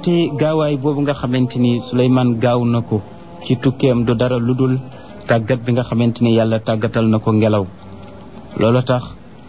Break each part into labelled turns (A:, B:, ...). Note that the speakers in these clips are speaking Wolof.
A: wante gaawaay boobu nga xamante ni Suleymaan gaaw na ko ci tukkeem du dara lu dul tàggat bi nga xamante ni yàlla tàggatal na ko ngelaw loolu tax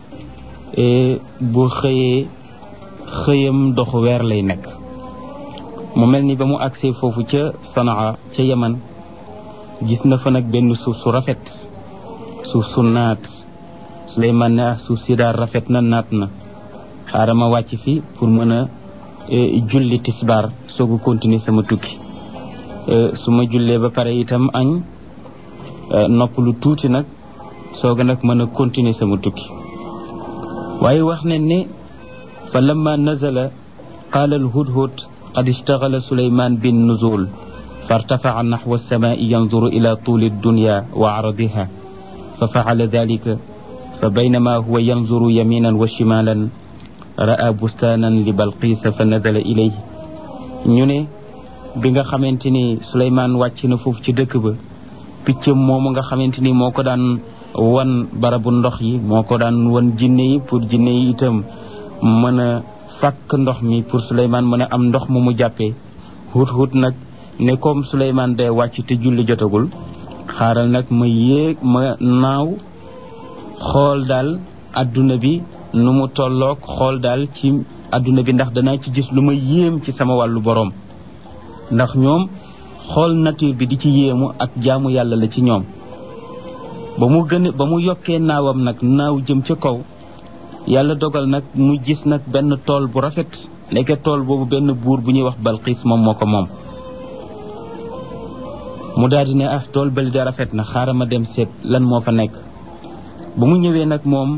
A: bu xëyee xëyam doxu weer lay nekk mu mel ni ba mu agsee foofu ca Sanaa ca Yaman gis na fa nag benn suuf su rafet suuf su naat Suleymaan ne ah suuf si daal rafet na naat na xaaral ma wàcc fi pour mën a julli tisbaar soog a continuer sama tukki su ma jullee ba pare itam añ nopp lu tuuti nag soog a nag mën a continuer sama tukki waaye wax ne ne fa lamma nazala qaala alhudhud qad ishtagala suleyman bin nuzul فارتفع نحو السماء ينظر إلى طول الدنيا وعرضها ففعل ذلك فبينما هو ينظر يمينا وشمالا رأى بستانا لبلقيس فنزل إليه ñu ne bi nga xamante ni Suleymaan wàcc na foofu ci dëkk ba picc moomu nga xamante ni moo ko daan wan barabu ndox yi moo ko daan wan jinne yi pour jinne yi itam mën a fàkk ndox mi pour Suleymaan mën a am ndox mu mu jàppee hut hut nag ne comme Suleymaan day wàcc te julli jotagul xaaral nag ma yéeg ma naaw xool daal adduna bi nu mu tolloog xool daal ci adduna bi ndax danaa ci gis lu ma yéem ci sama wàllu boroom ndax ñoom xool nature bi di ci yéemu ak jaamu yàlla la ci ñoom ba mu gën ba mu yokkee naawam nag naaw jëm ca kaw yàlla dogal nag mu gis nag benn tool bu rafet nekk tool boobu benn buur bu ñuy wax Balqiis moom moo ko moom mu daal di ne ah tool bali da rafet na xaaral ma dem seet lan moo fa nekk ba mu ñëwee nag moom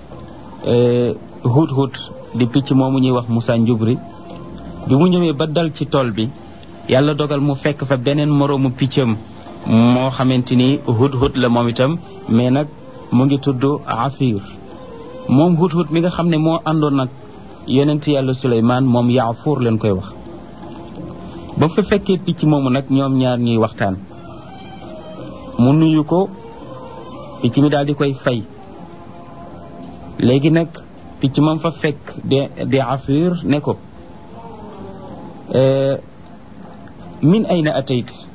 A: hut hut di picc moomu ñuy wax Moussa Njubri bi mu ñëwee ba dal ci tool bi yàlla dogal mu fekk fa beneen moroomu piccam moo xamante ni hut hut la moom itam mais nag mu ngi tudd Afir moom hut hut mi nga xam ne moo àndoon nag yonent yàlla Suleymaan moom Yaafuur leen koy wax ba fa fekkee picc moomu nag ñoom ñaar ñuy waxtaan mu nuyu ko picc mi daal di koy fay léegi nag picc moom fa fekk de de Afir ne ko min ayna atayt